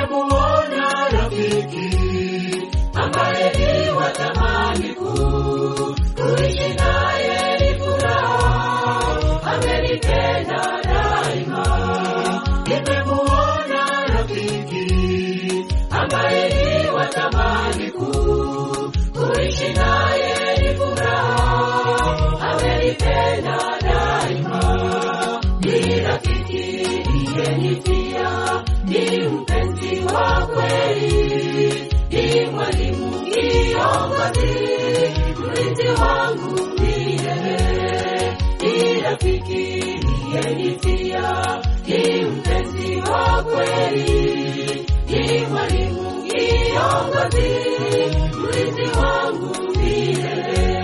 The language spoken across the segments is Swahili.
nimemuona rafiki ambaye ni wa thamani kuu, kuishi naye ni furaha, amenipenda daima. Nimemuona rafiki ambaye ni wa thamani kuu, kuishi naye ni furaha, amenipenda daima. Ni rafiki niyenifia, ni mpenzi wa kweli, ni mwalimu kiongozi, mlinzi wangu milele. Ni rafiki niyenifia, ni mpenzi wa kweli, ni mwalimu kiongozi, mlinzi wangu milele.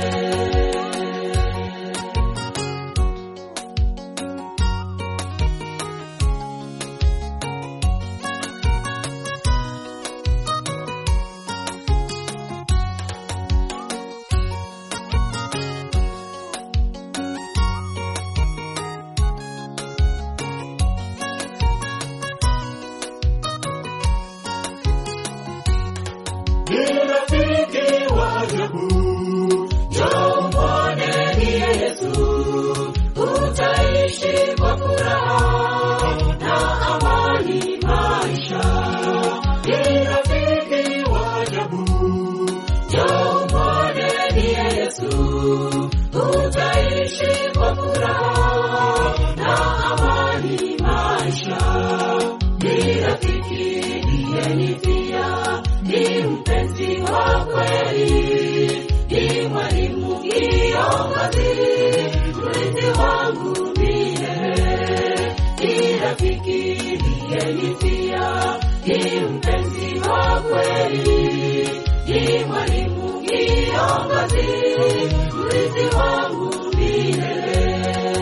ni rafiki wa ajabu. Njoo mwone ni Yesu, utaishi kwa furaha na amani maisha. Ni rafiki wa ajabu. Njoo mwone ni Yesu, utaishi kwa furaha na amani maisha. Ni rafiki niyenifia, ni mpenzi wa kweli, ni mwalimu kiongozi, mlinzi wangu milele. Ni rafiki niyenifia, ni mpenzi wa kweli, ni mwalimu kiongozi, mlinzi wangu milele.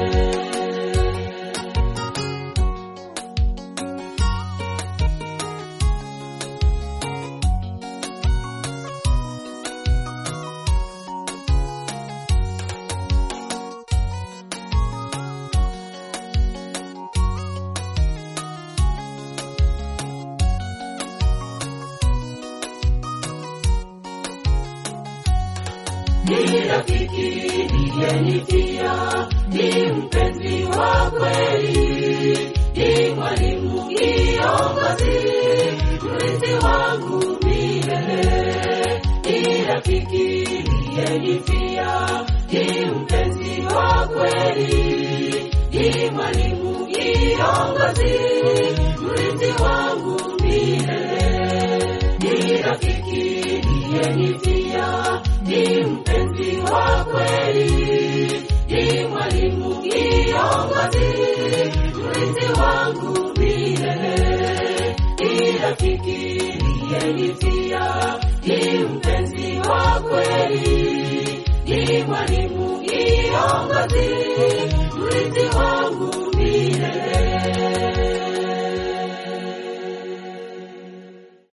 ni rafiki niyenifia, ni mpenzi wa kweli, ni mwalimu kiongozi, mlinzi wangu milele. Ni rafiki niyenifia, ni mpenzi wa kweli, ni mwalimu kiongozi, mlinzi wangu milele. Ni rafiki niyenifia, ni mpenzi wa kweli, ni mwalimu kiongozi, mlinzi wangu milele. Ni rafiki niyenifia, ni mpenzi wa kweli, ni mwalimu kiongozi, mlinzi wangu